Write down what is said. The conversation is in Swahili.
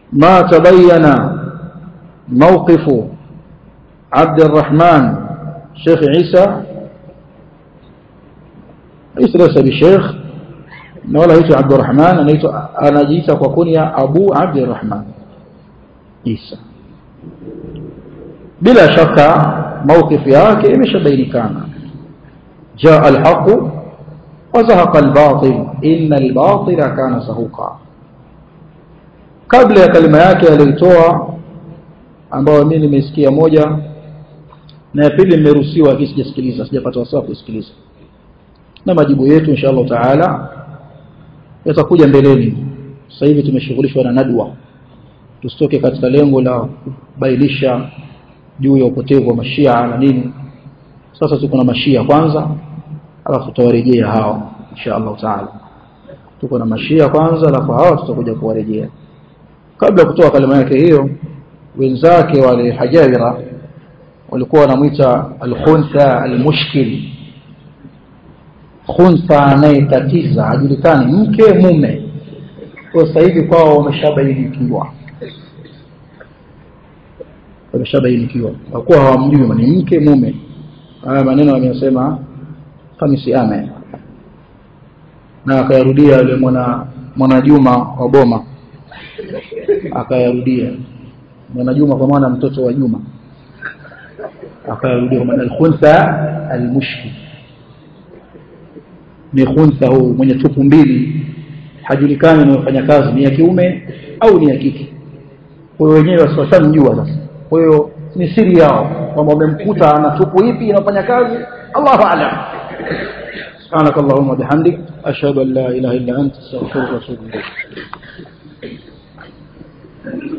ما تبين موقف عبد الرحمن شيخ عيسى عيسى ليس بشيخ ولا هيتو عبد الرحمن أنا جيت وكنيا أبو عبد الرحمن عيسى بلا شك موقف yake imeshabainikana جاء الحق وزهق الباطل إن الباطل كان زهوقا kabla ya kalima yake aliyoitoa ambayo mimi nimesikia moja na ya pili nimeruhusiwa lakini sijasikiliza sijapata wasaa kusikiliza na majibu yetu insha Allah taala yatakuja mbeleni sasa hivi tumeshughulishwa na nadwa tusitoke katika lengo la kubainisha juu ya upotevu wa mashia na nini sasa tuko na mashia kwanza alafu tutawarejea hao insha Allah taala tuko na mashia kwanza alafu hao tutakuja kuwarejea kabla ya kutoa kalima yake hiyo wenzake wale hajawira walikuwa wanamuita al-khuntha al-mushkil khuntha anayetatiza hajulikani mke mume kwa sasa hivi kwao wameshabainikiwa wameshabainikiwa kwa kuwa hawamjui ni mke mume haya maneno ameyasema Hamisi Ame na akayarudia yule mwana mwana Juma wa Boma akayarudia mwana Juma kwa maana mtoto wa Juma akayarudia kwa maana al-khuntha al-mushkil ni khuntha huu mwenye tupu mbili hajulikani anayofanya kazi ni ya kiume au ni ya kike kwa hiyo wenyewe washamjua sasa kwa hiyo ni siri yao kwamba wamemkuta ana tupu ipi inafanya kazi Allahu a'lam سبحانك اللهم وبحمدك أشهد أن لا إله إلا أنت استغفرك وأتوب إليك